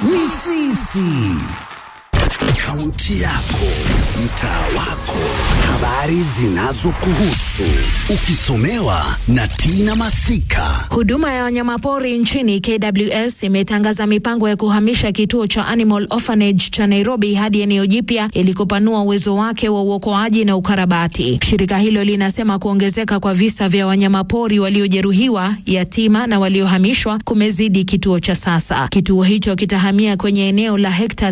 ni sisi. Kaunti yako, mtaa wako, habari zinazokuhusu, ukisomewa na Tina Masika. Huduma ya wanyamapori nchini KWS imetangaza mipango ya kuhamisha kituo cha Animal Orphanage cha Nairobi hadi eneo jipya ili kupanua uwezo wake wa uokoaji na ukarabati. Shirika hilo linasema kuongezeka kwa visa vya wanyamapori waliojeruhiwa, yatima na waliohamishwa kumezidi kituo cha sasa. Kituo hicho kitahamia kwenye eneo la hekta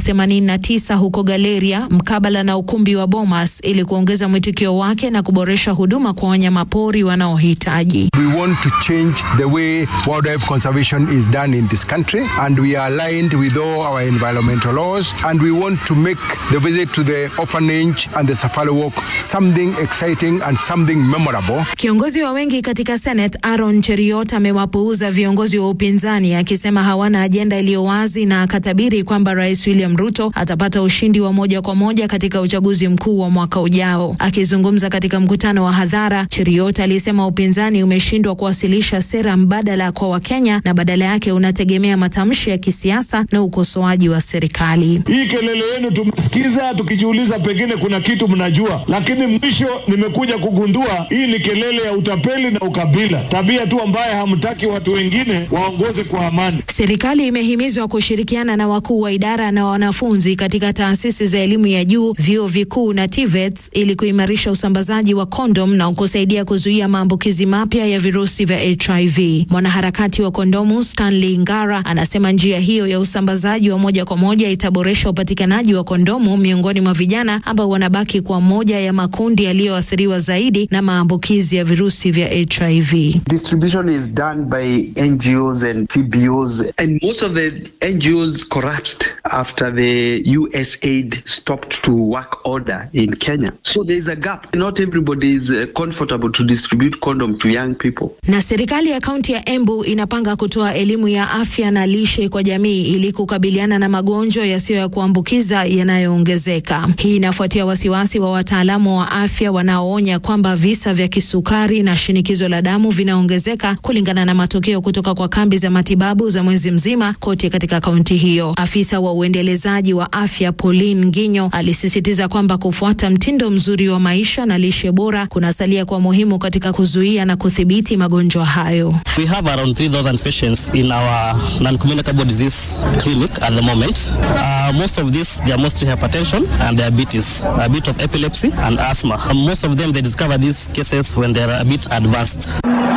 89 huko Galeria mkabala na ukumbi wa Bomas ili kuongeza mwitikio wake na kuboresha huduma kwa wanyamapori wanaohitaji. We want to change the way wildlife conservation is done in this country, and we are aligned with all our environmental laws. And we want to make the visit to the orphanage and the safari walk something exciting and something memorable. Kiongozi wa wengi katika Senate Aaron Cheriot amewapuuza viongozi wa upinzani akisema hawana ajenda iliyo wazi na akatabiri kwamba Rais William Ruto atapata ushindi wa moja kwa moja katika uchaguzi mkuu wa mwaka ujao. Akizungumza katika mkutano wa hadhara, Cheriot alisema upinzani umeshindwa kuwasilisha sera mbadala kwa Wakenya na badala yake unategemea matamshi ya kisiasa na ukosoaji wa serikali. Hii kelele yenu tumesikiza, tukijiuliza pengine kuna kitu mnajua, lakini mwisho nimekuja kugundua hii ni kelele ya utapeli na ukabila, tabia tu ambaye hamtaki watu wengine waongoze kwa amani. Serikali imehimizwa kushirikiana na wakuu wa idara na wanafunzi katika taasisi za elimu ya juu, vyuo vikuu na TVETs ili kuimarisha usambazaji wa kondom na kusaidia kuzuia maambukizi mapya ya virusi vya HIV. Mwanaharakati wa kondomu Stanley Ngara anasema njia hiyo ya usambazaji wa moja kwa moja itaboresha upatikanaji wa kondomu miongoni mwa vijana ambao wanabaki kwa moja ya makundi yaliyoathiriwa zaidi na maambukizi ya virusi vya HIV. Distribution is done by NGOs and TBOs, and most of the NGOs collapsed after the USAID stopped to work order in Kenya. So there is a gap. Not everybody is uh, comfortable to distribute condom to young people. Na serikali ya kaunti ya Embu inapanga kutoa elimu ya afya na lishe kwa jamii ili kukabiliana na magonjwa yasiyo ya kuambukiza yanayoongezeka. Hii inafuatia wasiwasi wa wataalamu wa afya wanaoonya kwamba visa vya kisukari na shinikizo la damu vinaongezeka kulingana na matokeo kutoka kwa kambi za matibabu za mwezi mzima kote katika kaunti hiyo. Afisa wa uendelezaji wa afya Pauline Nginyo alisisitiza kwamba kufuata mtindo mzuri wa maisha na lishe bora kunasalia kwa muhimu katika kuzuia na kudhibiti magonjwa hayo. We have around 3,000 patients in our non-communicable disease clinic at the moment. Uh, most of these, they are mostly hypertension and diabetes, a bit of epilepsy and asthma. And most of them, they discover these cases when they are a bit advanced.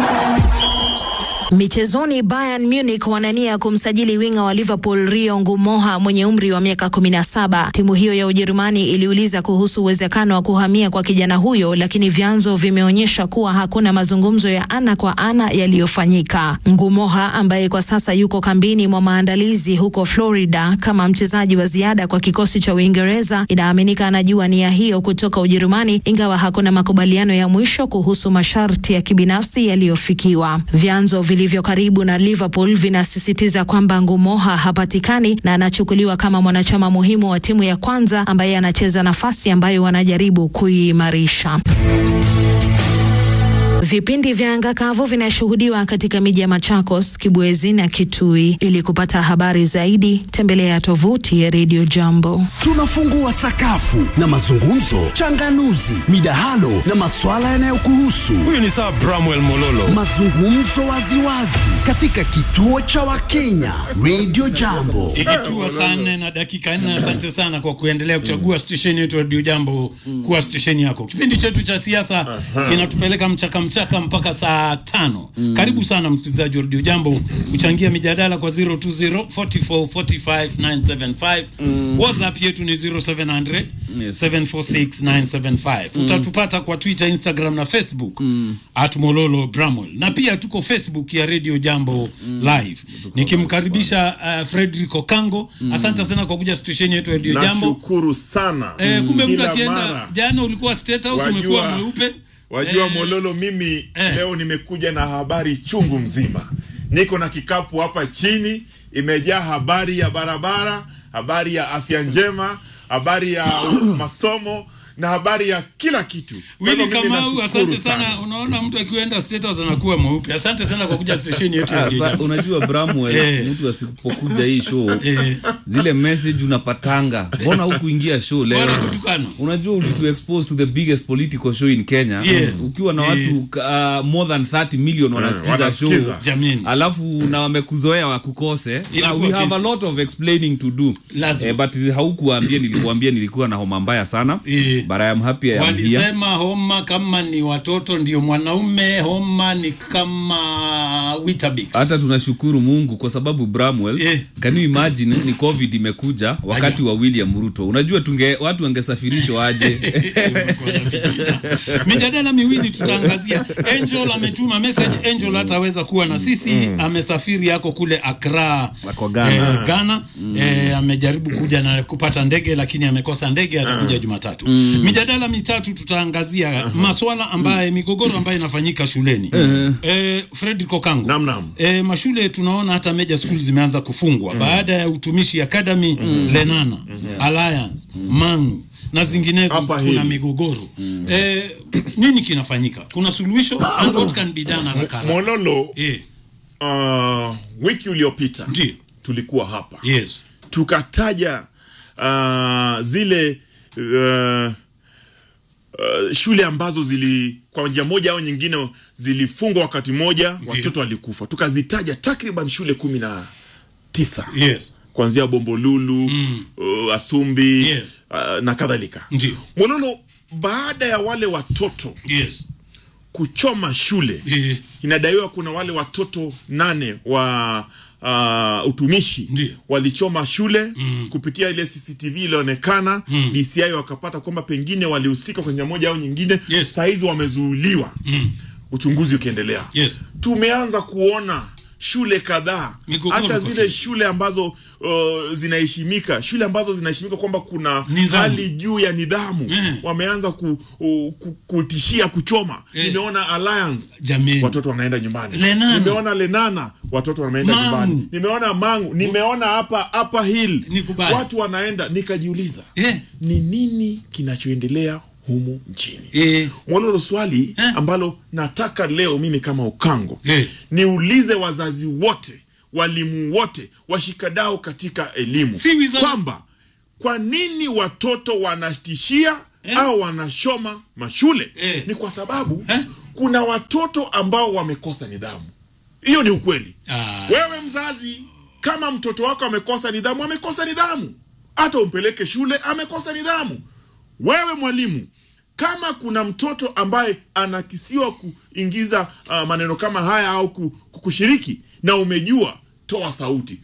Michezoni, Bayern Munich wanania kumsajili winga wa Liverpool Rio Ngumoha mwenye umri wa miaka 17. Timu hiyo ya Ujerumani iliuliza kuhusu uwezekano wa kuhamia kwa kijana huyo, lakini vyanzo vimeonyesha kuwa hakuna mazungumzo ya ana kwa ana yaliyofanyika. Ngumoha ambaye kwa sasa yuko kambini mwa maandalizi huko Florida kama mchezaji wa ziada kwa kikosi cha Uingereza, inaaminika anajua nia hiyo kutoka Ujerumani, ingawa hakuna makubaliano ya mwisho kuhusu masharti ya kibinafsi yaliyofikiwa. Vyanzo vilivyo karibu na Liverpool vinasisitiza kwamba Ngumoha hapatikani na anachukuliwa kama mwanachama muhimu wa timu ya kwanza ambaye anacheza nafasi ambayo wanajaribu kuiimarisha. Vipindi vya anga kavu vinashuhudiwa katika miji ya Machakos, Kibwezi na Kitui. Ili kupata habari zaidi, tembelea tovuti ya Radio Jambo. Tunafungua sakafu na mazungumzo, changanuzi, midahalo na maswala yanayokuhusu. Huyu ni Sir Bramwell Mololo. Mazungumzo waziwazi katika kituo cha Wakenya Radio Jambo. Ikitua saa nne na dakika nne. Asante sana kwa kuendelea kuchagua stesheni yetu Radio Jambo kuwa stesheni yako. Kipindi chetu cha siasa kinatupeleka mchaka mchaka mpaka saa tano. Karibu sana msikilizaji wa Radio Jambo kuchangia mijadala kwa 020 44 45 975. WhatsApp yetu ni 0700 746 975. Utatupata kwa Twitter, Instagram na Facebook at Mololo Bramwell, na pia tuko Facebook ya Radio Jambo Live. Nikimkaribisha uh, Frederick Okango. Asante sana kwa kuja stesheni yetu ya Radio Jambo. Nashukuru sana. Eh, kumbe mtu Kila akienda mara. jana ulikuwa State House Wajua- umekuwa mweupe. Wajua Eh, Mololo, mimi eh. leo nimekuja na habari chungu mzima. Niko na kikapu hapa chini, imejaa habari ya barabara, habari ya afya njema, habari ya masomo. na habari ya kila kitu Kwa Willy hivyo mimi Kamau, nashukuru asante sana. Unaona mtu akienda State House anakuwa mweupe. Asante sana kwa kuja stesheni yetu ya Ah, sa- Radio unajua Bramwell, Eh. mtu asipokuja hii show zile message unapatanga mbona hukuingia show leo Bwana kutukana. unajua ulitu expose to the biggest political show in Kenya Yes. ukiwa na Eh. watu uh, more than 30 million wanasikiza show wanasikiza. Jamini. alafu na wamekuzoea wakukose so Inakuwa we have a kesi. lot of explaining to do Lazima. eh, but haukuambia nilikuambia nilikuwa na homa mbaya sana Eh. but I am happy I am here Walisema homa kama ni watoto ndio mwanaume, homa ni kama Weetabix. hata tunashukuru mungu kwa sababu bramwell Eh. can you imagine ni covid imekuja wakati wa william ruto unajua tunge watu wangesafirishwa aje mijadala miwili tutaangazia. Angel ametuma message. Angel hataweza kuwa na sisi, amesafiri yako kule Accra, Ako Ghana. eh, Ghana. Eh, amejaribu kuja na kupata ndege lakini amekosa ndege, atakuja Jumatatu. Mijadala mitatu tutaangazia maswala ambaye migogoro ambayo inafanyika shuleni. Eh, Fred Kokangu. Naam, naam. E, mashule tunaona hata major school zimeanza kufungwa baada ya utumishi academy Lenana Alliance Mangu na zinginezo Hapa kuna hili. migogoro e, nini kinafanyika kuna suluhisho and what can be done haraka haraka mololo Eh, uh, wiki uliopita Ndiyo. tulikuwa hapa yes tukataja uh, zile uh, uh, shule ambazo zili kwa njia moja au nyingine zilifungwa wakati moja watoto walikufa tukazitaja takriban shule kumi na tisa yes kuanzia bombolulu mm. uh, asumbi Yes. uh, na kadhalika Ndiyo. mololo baada ya wale watoto yes kuchoma shule Eh. inadaiwa kuna wale watoto nane wa uh, utumishi Ndiyo. walichoma shule mm. kupitia ile cctv ilionekana mm. dci wakapata kwamba pengine walihusika kwa njia moja au nyingine Yes. sahizi wamezuuliwa mm. uchunguzi ukiendelea Yes. tumeanza kuona shule kadhaa Migogoro hata kwa zile shule. shule ambazo uh, zinaheshimika shule ambazo zinaheshimika kwamba kuna Nidhamu. hali juu ya nidhamu Eh. wameanza ku, uh, ku, kutishia kuchoma Eh. nimeona alliance Jameni. watoto wanaenda nyumbani Lenana. nimeona lenana watoto wanaenda Mangu. nyumbani nimeona mangu nimeona hapa hapa hill Ni kubaya. watu wanaenda nikajiuliza Eh. ni nini kinachoendelea humu nchini Eh. mwalolo swali Eh. ambalo nataka leo mimi kama ukango Eh. niulize wazazi wote walimu wote washikadao katika elimu Si wizara- kwamba kwa nini watoto wanatishia Eh. au wanashoma mashule Eh. ni kwa sababu Eh. kuna watoto ambao wamekosa nidhamu hiyo ni ukweli Ah. wewe mzazi kama mtoto wako amekosa nidhamu amekosa nidhamu hata umpeleke shule amekosa nidhamu wewe mwalimu kama kuna mtoto ambaye anakisiwa kuingiza uh, maneno kama haya au ku- ku- kushiriki na umejua toa sauti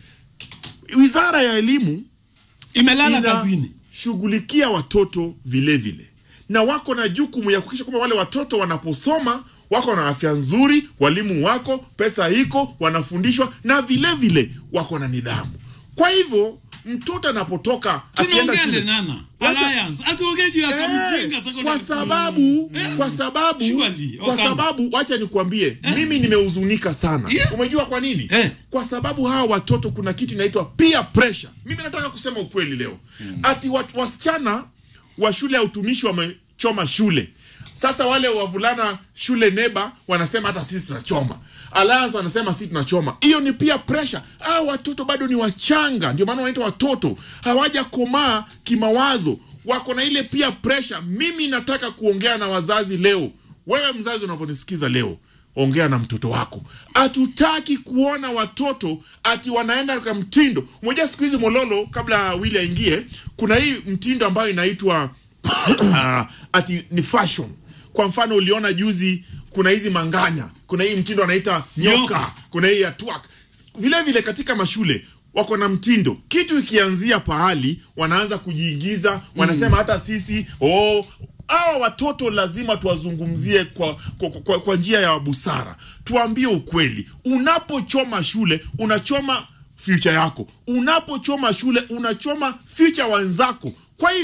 wizara ya elimu imelala kazini inashughulikia watoto vile vile na wako na jukumu ya kuhakikisha kwamba wale watoto wanaposoma wako na afya nzuri walimu wako pesa iko wanafundishwa na vile vile wako na nidhamu kwa hivyo mtoto anapotoka akienda tunaongea shule lenana Wacha- alliance hatuongee juu ya Eh, kamjenga secondary kwa school. sababu Eh. kwa sababu Surely, kwa Okamba. sababu wacha nikwambie mimi nimehuzunika sana Yeah. umejua kwa nini Eh. kwa sababu hawa watoto kuna kitu inaitwa peer pressure mimi nataka kusema ukweli leo ati watu wasichana wa shule ya utumishi wamechoma shule sasa wale wavulana shule neba wanasema hata sisi tunachoma alliance wanasema sisi tunachoma hiyo ni peer pressure hawa watoto bado ni wachanga ndio maana wanaitwa watoto hawajakomaa kimawazo wako na ile peer pressure mimi nataka kuongea na wazazi leo wewe mzazi unavyonisikiza leo ongea na mtoto wako hatutaki kuona watoto ati wanaenda katika mtindo moja siku hizi mololo kabla wili aingie kuna hii mtindo ambayo inaitwa uh, ati ni fashion kwa mfano uliona juzi kuna hizi manganya kuna hii mtindo anaita nyoka, Nyoka. kuna hii ya twerk vile vile katika mashule wako na mtindo kitu ikianzia pahali wanaanza kujiigiza wanasema hata sisi oh, hawa watoto lazima tuwazungumzie kwa, kwa, kwa, kwa njia ya busara tuambie ukweli unapochoma shule unachoma future yako unapochoma shule unachoma future wenzako kwa hivyo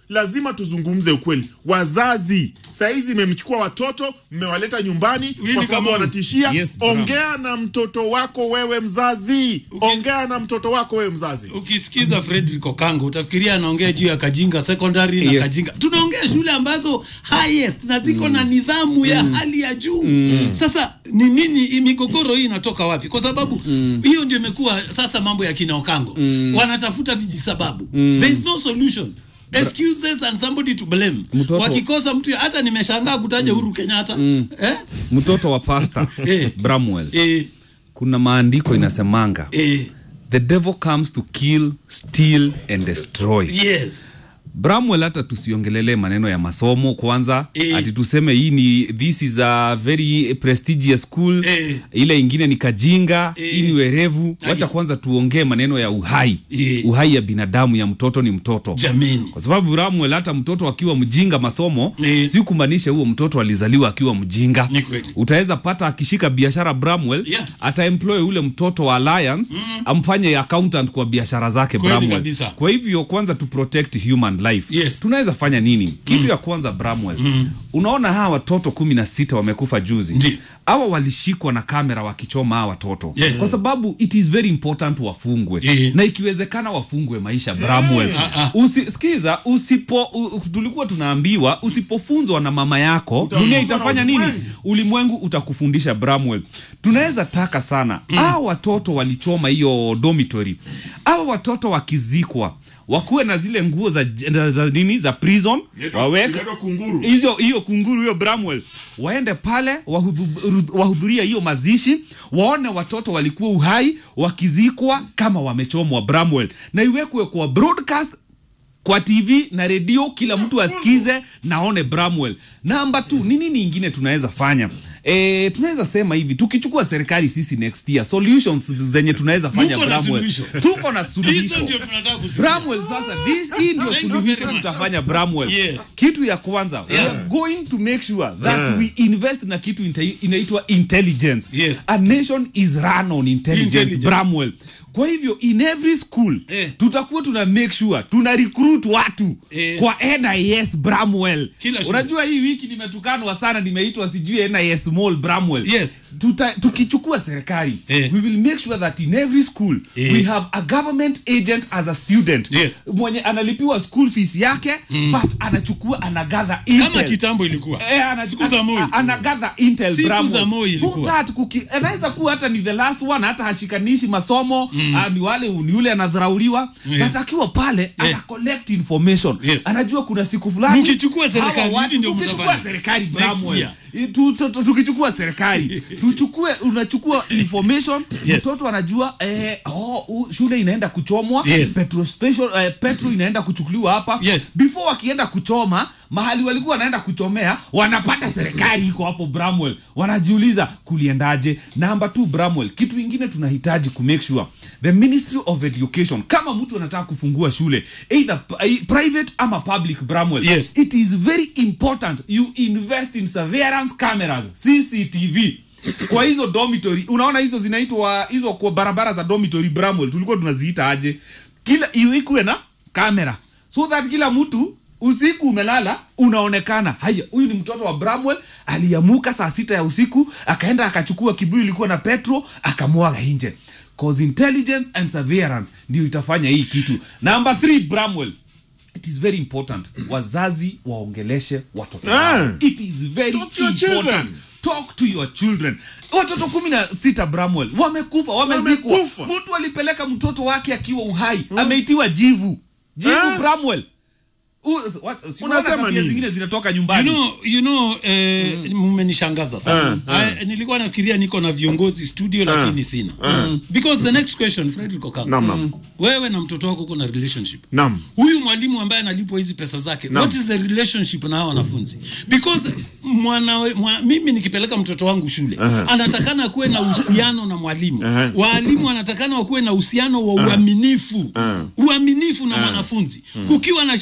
lazima tuzungumze ukweli wazazi sahizi mmemchukua watoto mmewaleta nyumbani Willy kwa sababu Kamau. wanatishia Yes, Bram. ongea na mtoto wako wewe mzazi ongea na mtoto wako wewe mzazi ukisikiza Frederick Okango utafikiria anaongea juu ya Kajinga secondary na Yes. Kajinga. Tunaongea shule ambazo highest na ziko na nidhamu ya hali ya juu. Sasa ni nini hii migogoro hii inatoka wapi? Kwa sababu hiyo ndio imekuwa sasa mambo ya kina Okango. Wanatafuta vijisababu. There is no solution. Excuses and somebody to blame. Mtoto- Wakikosa mtu hata nimeshangaa kutaja Uhuru Kenyatta. Eh? mtoto wa pasta Eh. bramwell Eh, kuna maandiko inasemanga eh, the devil comes to kill steal and destroy yes. bramwell hata tusiongelele maneno ya masomo kwanza Eh. ati tuseme hii ni this is a very prestigious school Eh. ile ingine ni kajinga Eh. hii ni werevu wacha Ai. kwanza tuongee maneno ya uhai Eh. uhai ya binadamu ya mtoto ni mtoto Jameni. kwa sababu bramwell hata mtoto akiwa mjinga masomo Eh. si kumaanisha huo mtoto alizaliwa akiwa mjinga Ni kweli. utaweza pata akishika biashara bramwell Yeah. ataemploy ule mtoto wa alliance amfanye accountant kwa biashara zake Kweli bramwell kabisa. kwa hivyo kwanza tu protect human life Yes. tunaweza fanya nini kitu ya kwanza bramwell unaona hawa watoto kumi na sita wamekufa juzi Ndi. hawa walishikwa na kamera wakichoma hawa watoto Yeah. kwa sababu it is very important wafungwe Yeah. na ikiwezekana wafungwe maisha bramwell Ah, ah. Usi, sikiza usipo u, tulikuwa tunaambiwa usipofunzwa na mama yako dunia itafanya nini ulimwengu utakufundisha bramwell tunaweza taka sana mm. hawa watoto walichoma hiyo dormitory hawa watoto wakizikwa wakuwe na zile nguo za, za, za nini za prison waweke Inaitwa kunguru. hizo hiyo kunguru hiyo bramwell waende pale wahudhu- wahudhuria hiyo mazishi waone watoto walikuwa uhai wakizikwa kama wamechomwa bramwell na iwekwe kwa broadcast kwa tv na redio kila mtu asikize naone bramwell namba t ni nini ingine tunaweza fanya E, tunaweza sema hivi tukichukua serikali sisi next year solutions zenye tunaweza fanya Muko na bramwell suluhisho. tuko na Hizo suluhisho ndio tunataka kusikia. bramwell sasa this hii ndio Thank you suluhisho very much. tutafanya bramwell Yes. kitu ya kwanza we Yeah. are going to make sure that we invest na kitu inte- inaitwa intelligence Yes. a nation is run on intelligence, Intelligence. bramwell kwa hivyo in every school Eh. tutakuwa tuna make sure tuna recruit watu Eh. kwa nis bramwell Kila shule. unajua hii wiki nimetukanwa sana nimeitwa sijui nis small bramwell Yes. Tuta, tukichukua serikali Eh. we will make sure that in every school Eh. we have a government agent as a student Yes. mwenye analipiwa school fees yake but anachukua anagather Kama intel. kitambo ilikuwa. Eh, ana- Siku za Moi. ana- anagather intel Siku Bramwell. za Moi So ilikuwa. that kuki- anaweza kuwa hata ni the last one hata hashikanishi masomo ah, ni wale ni yule anadharauliwa Yeah. but akiwa pale ana collect information Yes. anajua kuna siku fulani Mkichukua serikali, hawa watu- hivi ndio tukichukua mtafanya. serikali Next Bramwell. year. Tu- tu- tu- tukichukua serikali tuchukue unachukua information Yes. mtoto anajua eh, oh, u- shule inaenda kuchomwa Yes. petrol station eh, petrol inaenda kuchukuliwa hapa Yes. before wakienda kuchoma mahali walikuwa wanaenda kuchomea wanapata serikali iko hapo bramwell wanajiuliza kuliendaje namba t bramwell kitu ingine tunahitaji kumake sure the ministry of education kama mtu anataka kufungua shule either p- private ama public bramwell Yes. it is very important you invest in surveillance cameras cctv kwa hizo dormitory unaona hizo zinaitwa hizo kwa barabara za dormitory bramwell tulikuwa tunaziita aje kila iwe ikuwe na kamera so that kila mtu usiku umelala unaonekana haya huyu ni mtoto wa bramwell aliamuka saa sita ya usiku akaenda akachukua kibuyu ilikuwa na petro akamwaga nje cause intelligence and surveillance ndio itafanya hii kitu number three bramwell it is very important wazazi waongeleshe watoto wao. Ah. it is very Talk to your important children. talk to your children watoto kumi na sita bramwell wamekufa wamezikwa Wamekufa. mtu alipeleka mtoto wake akiwa uhai ameitiwa jivu jivu Ah. bramwell U- what- si unaona Unasema tabia nini? zingine zinatoka You nyumbani know, you know, eh, mmenishangaza sana Ah, nilikuwa nafikiria niko na viongozi studio lakini sina because the next question Frederick Okanga Naam, naam. wewe na mtoto wako kuna relationship Naam. huyu mwalimu ambaye analipwa hizi pesa zake what is the relationship na hao wanafunzi because mwana, mwa, mimi nikipeleka mtoto wangu shule anatakana kuwe na uhusiano na mwalimu waalimu wanatakana wakuwe na uhusiano wa uaminifu uaminifu na mwanafunzi kukiwa na shida wanafunzi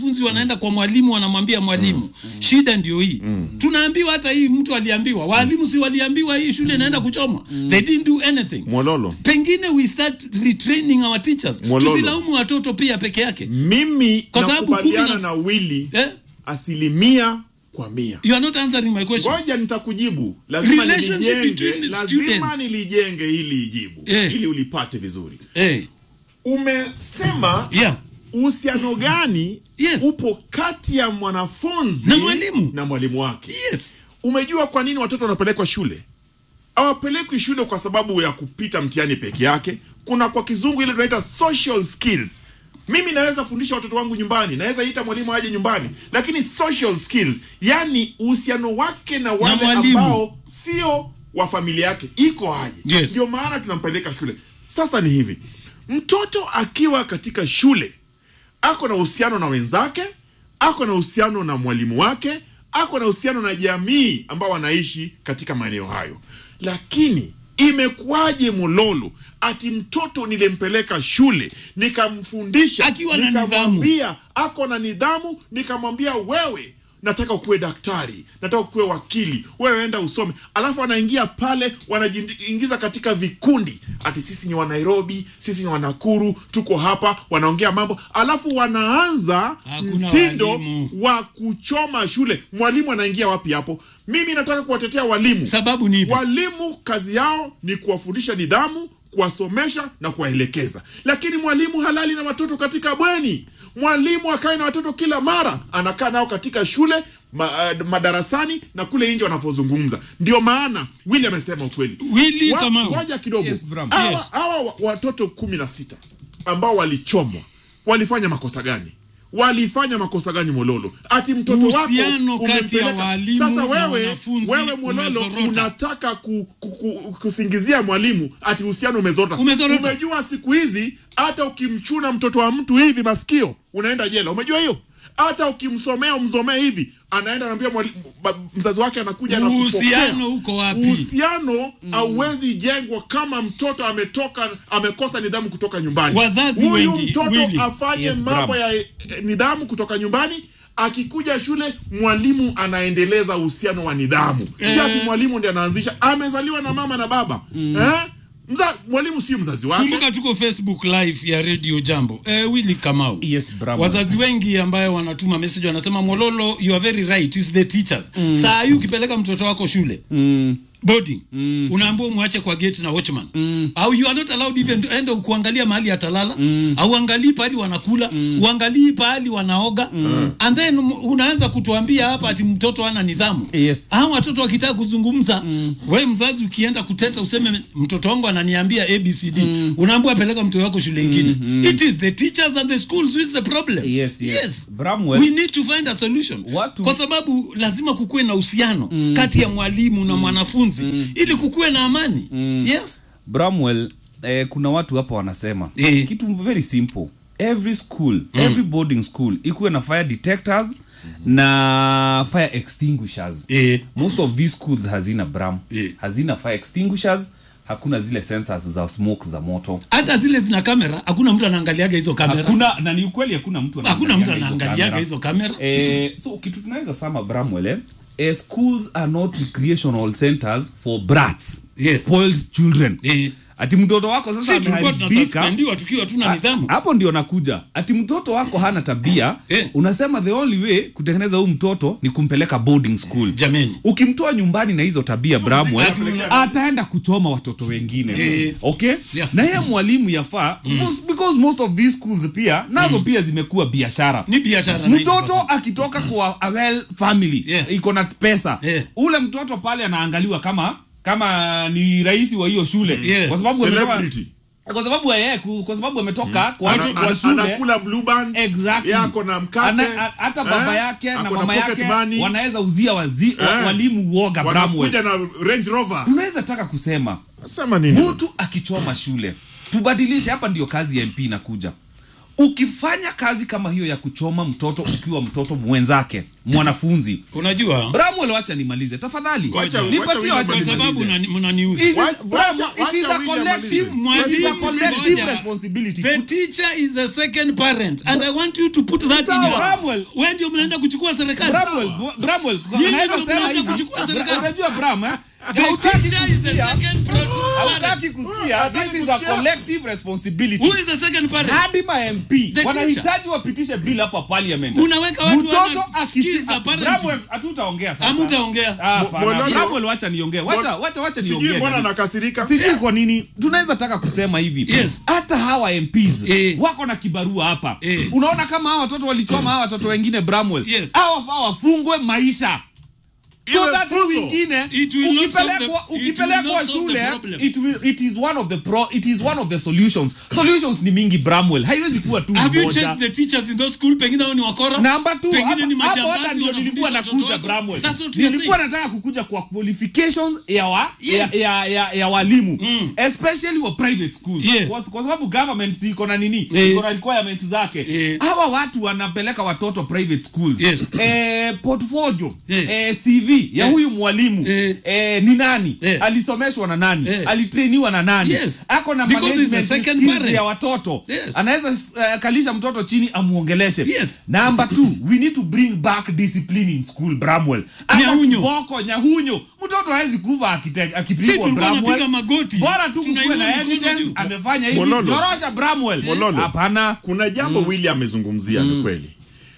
wanafunzi wanaenda kwa mwalimu wanamwambia mwalimu shida ndio hii tunaambiwa hata hii mtu aliambiwa walimu si waliambiwa hii shule inaenda kuchomwa they didn't do anything Mwololo. pengine we start retraining our teachers Mwololo. tusilaumu watoto pia peke yake mimi Kwa sababu kumi nakubaliana na- na wili eh? asilimia kwa mia you are not answering my question ngoja nitakujibu lazima Relationship nilijenge between the lazima students. nilijenge ili ijibu Eh. ili ulipate vizuri hey. umesema yeah. uhusiano gani Yes. upo kati ya mwanafunzi Na mwalimu. na mwalimu wake yes umejua kwa nini watoto wanapelekwa shule hawapelekwi shule kwa sababu ya kupita mtihani peke yake kuna kwa kizungu ile tunaita social skills mimi naweza fundisha watoto wangu nyumbani naweza ita mwalimu aje nyumbani lakini social skills yani uhusiano wake na wale mwalimu. ambao sio wa familia yake iko aje Yes. ndio maana tunampeleka shule sasa ni hivi mtoto akiwa katika shule ako na uhusiano na wenzake ako na uhusiano na mwalimu wake ako na uhusiano na jamii ambao wanaishi katika maeneo hayo lakini imekuwaje mololo ati mtoto nilimpeleka shule nikamfundisha Akiwa na nikamwambia ako na nidhamu nikamwambia wewe nataka ukuwe daktari nataka ukuwe wakili wewe enda usome alafu wanaingia pale wanajiingiza katika vikundi ati sisi ni wa nairobi sisi ni wanakuru tuko hapa wanaongea mambo alafu wanaanza Hakuna mtindo walimu. wa kuchoma shule mwalimu anaingia wapi hapo mimi nataka kuwatetea walimu sababu ni ipi? walimu kazi yao ni kuwafundisha nidhamu kuwasomesha na kuwaelekeza lakini mwalimu halali na watoto katika bweni mwalimu akae na watoto kila mara anakaa nao katika shule ma, uh, madarasani na kule nje wanapozungumza ndio maana wili amesema ukweli Willy Wa- Kamau. ngoja kidogo Yes, Bram. hawa, Yes. hawa wa- watoto kumi na sita ambao walichomwa walifanya makosa gani walifanya makosa gani mololo ati mtoto wako Uhusiano kati ya umempeleka- walimu sasa na wewe wanafunzi wewe mololo umezorota. unataka ku, ku, ku, kusingizia mwalimu ati uhusiano umezorota Umezorota. umejua siku hizi hata ukimchuna mtoto wa mtu hivi masikio unaenda jela umejua hiyo hata ukimsomea umsomee hivi anaenda anaambia mwalimu- ba- mzazi wake anakuja na Uhusiano uko wapi? uhusiano hauwezi jengwa kama mtoto ametoka amekosa nidhamu kutoka nyumbani Wazazi huyu wengi, mtoto Willy. afanye Yes, mambo Bram. ya eh, nidhamu kutoka nyumbani akikuja shule mwalimu anaendeleza uhusiano wa nidhamu si ati mwalimu ndi anaanzisha amezaliwa na mama na baba eh? Mza, mwalimu sio mzazi wake kumbuka tuko facebook live ya radio jambo eh, willi kamau Yes, bravo. wazazi wengi ambayo wanatuma message wanasema mololo you are very right is the teachers mm. saa hii ukipeleka mtoto wako shule mm boarding mm. unaambua umwache kwa gate na watchman mm. au you are not allowed even to enda kuangalia mahali atalala mm. au angalii pahali wanakula mm. uangalii pahali wanaoga mm. and then um, unaanza kutuambia hapa ati mtoto ana nidhamu Yes. hao watoto wakitaka kuzungumza mm. we mzazi ukienda kuteta useme mtoto wangu ananiambia abcd mm. unaambua apeleka mtoto wako shule ingine mm. it is the teachers and the schools which is the problem Yes, yes. Bramwell. we need to find a solution Watu- kwa sababu lazima kukuwe na uhusiano mm. kati ya mwalimu na mwanafunzi mm. ili kukuwe na amani mm. yes bramwell eh, kuna watu hapa wanasema Eh. kitu very simple every school every boarding school ikuwe na fire detectors na fire extinguishers Eh. most of these schools hazina bram Eh. hazina fire extinguishers hakuna zile sensors za smoke za moto hata zile zina kamera hakuna mtu anaangaliaga hizo kamera hakuna na ni ukweli hakuna mtu hakuna mtu anaangaliaga hizo anaangaliaga kamera. hizo kamera Eh, so kitu tunaweza sama bramwell eh? Eh, schools are not recreational centers for brats Yes. spoiled children Eh. ati mtoto wako sasa si tulikuwa ameharibika. tunaspendiwa tukiwa tuna Ha- nidhamu hapo ndio nakuja ati mtoto wako hana tabia Eh. unasema the only way kutengeneza huu mtoto ni kumpeleka boarding school Jameni. ukimtoa nyumbani na hizo tabia bramwell ati una- ataenda kuchoma watoto wengine Eh. okay Yeah. na yeye mwalimu yafaa most, because most of these schools pia nazo pia zimekuwa biashara ni biashara mtoto 90%. akitoka kwa a well family Yeah. iko na pesa Yeah. ule mtoto pale anaangaliwa kama kama ni rais wa hiyo shule Yes. kwa sababu ametoka- Celebrity. kwa sababu yeye ku- kwa sababu ametoka kwa, Ana- kwa ana- shule anakula blue band exactly. yako na mkate Ana- a- hata baba eh, yake na ako na mama pocket yake money, wanaweza uzia wazi, wa, Eh. walimu uoga Bramwell. wanakuja na range rover tunaweza taka kusema sema nini mtu akichoma shule tubadilishe hapa ndio kazi ya mp inakuja ukifanya kazi kama hiyo ya kuchoma mtoto ukiwa mtoto mwenzake mwanafunzi unajua bramwell wacha nimalize tafadhali Wacha- wacha nipatie William wacha kwa amalize. sababu nimalize. mnani- mnaniudhi It is- Wacha- Bramwell, wacha- it is a wacha William collective- amalize. it is a Mwalimu collective mmoja. responsibility. The teacher is the second parent and I want you to put that in Sawa, your Bramwell. Wewe ndio mnaenda kuchukua serikali. Bramwell, Bramwell, Nyinyi naweza ndio sema mnaanza hivi. kuchukua serikali. Unajua Bram, eh? The Hautaki teacher is the kusikia- second parent. hautaki kusikia Hataki this is a kusikia. collective responsibility Who is the second parent? hadi ma MP The wanahitaji wapitishe bill hapa parliament. Unaweka watu Mtoto wana akishi skills za parenting. Bramwell, hatutaongea sasa. Hamtaongea. Ah, hapana. Mololo- Bramwell, wacha niongee. Wacha Mol- wacha wacha sijui niongee. mbona David. nakasirika sijui kwa nini tunaweza taka kusema hivi Yes. hata hawa MPs Eh. wako na kibarua hapa Eh. unaona kama hawa watoto walichoma hawa watoto wengine Bramwell Yes. hawa wafaa wafungwe maisha so Iwe that funzo. wengine It will not solve the- ukipelekwa it will ukipelekwa not solve the shule problem. it will it is one of the pro it is one of the solutions solutions ni mingi Bramwell haiwezi kuwa tu Have you moja checked the teachers in those school? Pengine hao ni wakora. namba tu Pengine ni hapo hapo hata majambazi ndio nilikuwa wanafundisha nakuja watoto wako. Bramwell That's what we are nilikuwa saying. nataka kukuja kwa qualifications ya wa, Yes. ya, ya, ya, ya walimu Mm. especially wa private schools Yes. kwa, kwa sababu government si iko na nini Eh. iko na requirements zake Eh. hawa watu wanapeleka watoto private schools Yes. eh, portfolio Yes. eh, CV ya Eh. huyu mwalimu Eh. eh, ni nani Eh. alisomeshwa na nani Eh. alitrainiwa na nani Yes. ako na Because he's management a second skills parent. ya watoto Yes. anaweza uh, kalisha mtoto chini amuongeleshe Yes. number two we need to bring back discipline in school bramwell Hata Nyahunyo. kiboko nyahunyo mtoto hawezi kuva akite- Si akipigwa tulikuwa bramwell tunapiga magoti. bora tu kukuwe Tunainua na mikono evidence juu. amefanya hivi Mololo. nyorosha bramwell Mololo. hapana kuna jambo Willy amezungumzia ni kweli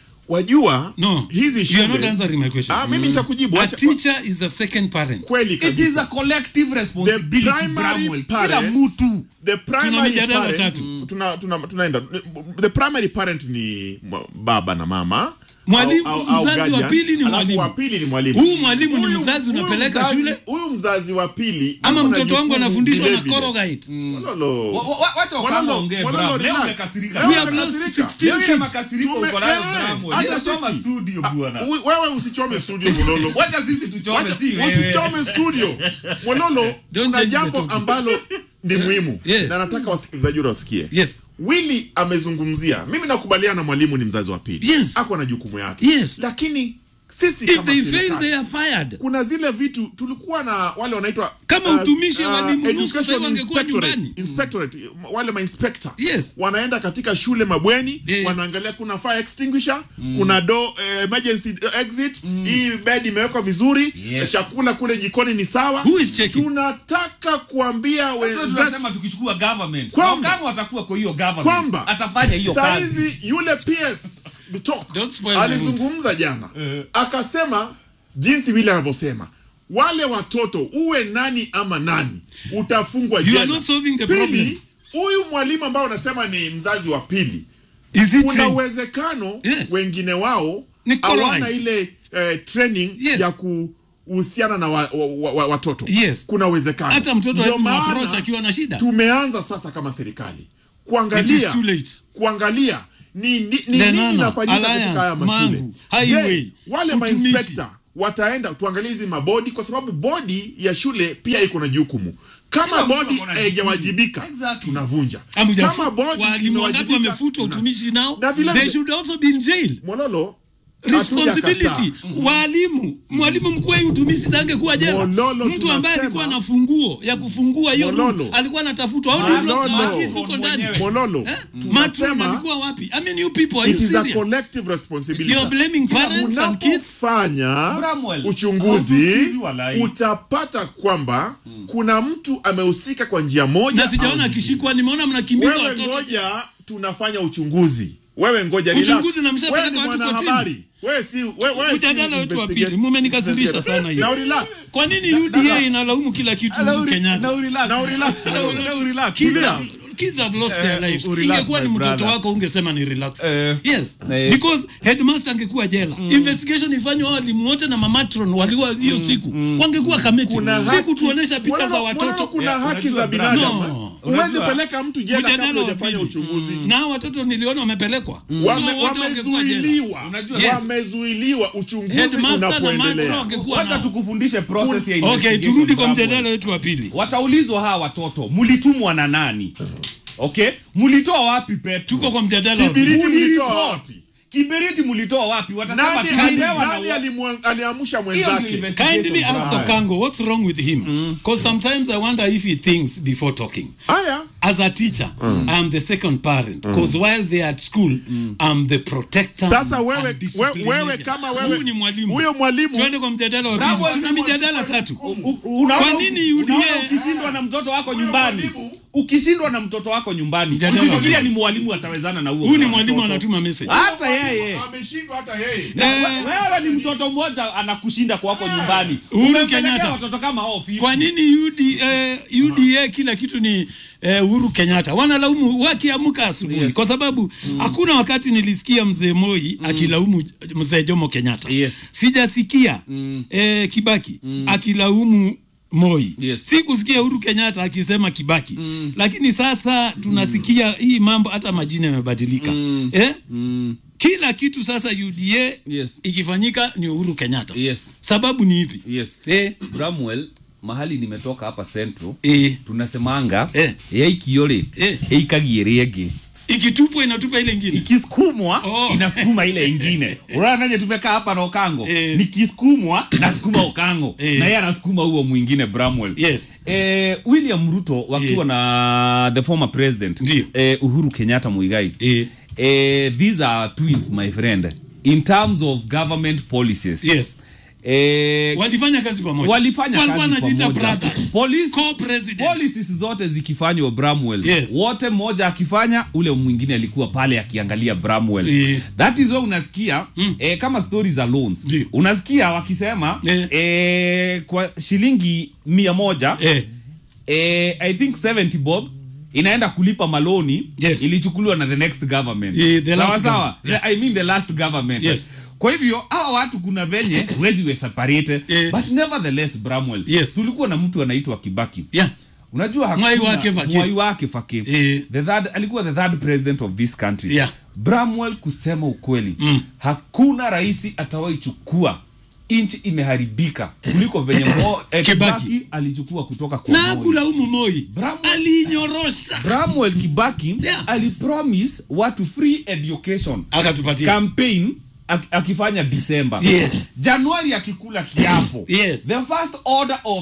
wajua No. hizi You are not shule answering my question. ah, mimi nitakujibu A Acha- teacher is the second parent. kweli it is a kabisa collective responsibility primary bramwell kila parents- mtu the Tuna primary mijadala parent, tatu. tuna, tuna, tunaenda the primary parent ni mwa- baba na mama Mwalimu, au- au- au mzazi wa guardian. pili ni Alafu mwalimu. wa pili ni mwalimu Huyu mwalimu ni Huyu- mzazi huyu unapeleka mzazi- shule? huyu mzazi wa pili Ama ako na mtoto wangu jukumu anafundishwa na vile vile. Corrugate. Mololo. Wa- wa- wacha Mololo, wakama ongee Mololo, Bram. Leo relax. umekasirika. Leo We have lost umekasirika. 16 Leo ile kids. makasiriko Tume- uko nayo eh, Bramwell. hata Ninasoma sisi. studio Ah, bwana we- wewe usichome studio Mololo wacha sisi tuchome Wacha- si wewe usichome studio Mololo Don't kuna change the jambo topic. ambalo ni muhimu Yeah. na nataka wasikilizaji wote wasikie Yes. Willy amezungumzia mimi nakubaliana na mwalimu ni mzazi wa pili Yes. ako na jukumu yake Yes. lakini sisi If kama they fail, serikali, they are fired. kuna zile vitu tulikuwa na wale wanaitwa Kama uh, utumishi uh, walimu nusu education sasa wangekuwa inspectorate, nyumbani. inspectorate wale mainspector Yes. wanaenda katika shule mabweni Yeah. wanaangalia kuna fire extinguisher kuna do eh, emergency exit hii bed imewekwa vizuri Yes. chakula kule jikoni ni sawa Who is checking? tunataka kuambia Sasa wenzetu tunasema tukichukua government Kwamba- na kama watakuwa kwa hiyo government Kwamba- atafanya hiyo kazi saizi yule PS Bitok Don't spoil my alizungumza jana akasema jinsi vile anavyosema wale watoto uwe nani ama nani utafungwa You jela. are not solving the Pili, problem. huyu mwalimu ambao unasema ni mzazi wa pili Is it kuna true? uwezekano Yes. wengine wao Ni hawana correct. ile eh, training Yes. ya kuhusiana na wa, wa, wa, wa, watoto Yes. kuna uwezekano Hata mtoto Ndio hawezi maana approach akiwa na shida. tumeanza sasa kama serikali It is kuangalia too late. kuangalia ni, ni, ni nini Lenana, inafanyika katika Alliance, haya mashule Mangu, Highway, Je, wale utumishi. mainspekta wataenda tuangalie hizi mabodi kwa sababu bodi ya shule pia iko na jukumu kama Kila mtu bodi ako na haijawajibika jukumu. Exactly. tunavunja Hamujafu- kama bodi walimu wangapi inawajibika, wamefutwa tuna- utumishi nao Na vile they vile- should also be in jail Mololo responsibility hatujakataa. walimu mwalimu mkuu wa utumishi angekuwa jela Mololo, mtu ambaye tunasema- alikuwa na funguo ya kufungua hiyo Mololo. room alikuwa anatafutwa au ndio Mololo. wakizi huko ndani Mololo Eh? matron tunasema alikuwa wapi i mean you people are it you is a serious collective responsibility You're blaming parents and kids? unapofanya Bramwell, uchunguzi hautukizi walai. utapata kwamba kuna mtu amehusika kwa njia moja na sijaona au akishikwa nimeona mnakimbiza wewe watoto ngoja tunafanya uchunguzi wewe ngoja Uchunguzi relax. na mshapeleka Wewe ni watu mwanahabari wewe si wewe wewe si Mjadala wetu wa investigate- pili, mumenikasirisha sana hiyo. now relax kwa nini uda inalaumu kila kitu Na uri- kenyatta na urelax. now relax Na uri- na urelax. Kids Tulia. have, kids have lost their Eh, lives. urelax, Ingekuwa ni my mtoto brother. wako ungesema ni relax. Eh, yes. eh. Because headmaster angekuwa jela. Investigation ifanywe wao walimu wote na mamatron waliwa hiyo siku. Wangekuwa kameti. kuna Si haki- kutuonesha picha Mololo- za Mololo watoto. kuna Yeah, haki unajua za brother. binadamu No. uweze Unajua- peleka mtu jela Mjadala kabla wa hujafanya pili. uchunguzi Na hao watoto niliona wamepelekwa. So Wame- wote wangekuwa jela. wamezuiliwa Unajua- Yes. wamezuiliwa uchunguzi Headmaster na matron unapoendelea wangekuwa wacha nao. tukufundishe process ya Okay, investigation, turudi kwa Bramwell. mjadala wetu wa pili. wataulizwa hawa watoto mlitumwa na nani okay mlitoa wapi petu Tuko kwa mjadala wa pili. Kibiriti mlitoa Muliripoti. wapi? kiberiti mlitoa wapi watasema nani, tulilewa na nani wa- alimwa- aliamsha Hiyo ndio mwenzake investigation, Kindly ask Brian. Okango what's wrong with him. Because sometimes I wonder if he thinks before talking. haya As a teacher, I'm the second parent. Because while they're at school, I'm the protector. sasa wewe, and we, disciplinarian. wewe kama Huyu wewe ni mwalimu. huyo mwalimu Tuende kwa mjadala wa Bravo, pili. Tuna ni mijadala tatu. U- unaona Kwa nini uki- UDA? unaona ukishindwa na mtoto wako nyumbani ukishindwa na mtoto wako nyumbani Mjadala usifikiria wa- ni mwalimu atawezana na huo Huyu ni mtoto. mwalimu anatuma message. hata yeye ameshindwa hata yeye Na Eh. we- wewe ni mtoto mmoja anakushinda kwako nyumbani Uhuru Umempelekea Kenyatta. watoto kama hao 50. Kwa nini UDA, UDA kila kitu ni eh, Uhuru Kenyatta? Wanalaumu wakiamka asubuhi Yes. kwa sababu hakuna wakati nilisikia mzee Moi akilaumu mzee Jomo Kenyatta. Yes. Sijasikia eh, Kibaki akilaumu Moi. Yes. Sikusikia Uhuru Kenyatta akisema Kibaki. Lakini sasa tunasikia hii mambo hata majina yamebadilika. Eh? Kila kitu sasa UDA Yes. ikifanyika ni Uhuru Kenyatta. Yes. Sababu ni ipi? Yes. Eh, Bramwell mahali nimetoka hapa Central eh. tunasemanga Eh. yaikiore Eh. ikagie rĩngĩ ikitupwa inatupa ile ingine ikisukumwa Oh. inasukuma ile ingine unaona venye tumekaa hapa na okango Eh. nikisukumwa nasukuma okango Eh. na yeye anasukuma huo mwingine bramwell Yes. eh, william ruto wakiwa Eh. na the former president Ndio. eh, uhuru kenyatta muigai Eh. eh, these are twins my friend in terms of government policies yes eh, walifanya kazi pamoja walifanya Walikuwa kazi wanajiita pamoja. brothers. Police- Co-president. policies zote zikifanywa bramwell Yes. wote mmoja akifanya ule mwingine alikuwa pale akiangalia bramwell Eh. that is why unasikia eh, kama story za loans Ndio. unasikia wakisema Eh. eh, kwa shilingi mia moja eh. eh, i think 70 bob inaenda kulipa maloni Yes. ilichukuliwa na the next government Eh, the last sawa sawa government. i mean the last government Yes. kwa hivyo hawa watu kuna venye huwezi we separate Eh. but nevertheless bramwell Yes. tulikuwa na mtu anaitwa kibaki yeah. unajua hakuna- Mwai wake Faki. Mwai wake Faki. Eh. the third, alikuwa the third president of this country Yeah. bramwell kusema ukweli Mm. hakuna rais atawahi chukua nchi imeharibika kuliko venye Mo, eh, Kibaki. kibaki alichukua kutoka kwa na Moi. kulaumu moi Bravo. aliinyorosha bramwell kibaki Yeah. alipromise watu free education akatupatia campaign ak- akifanya disemba Yes. januari akikula kiapo Yes. the first order of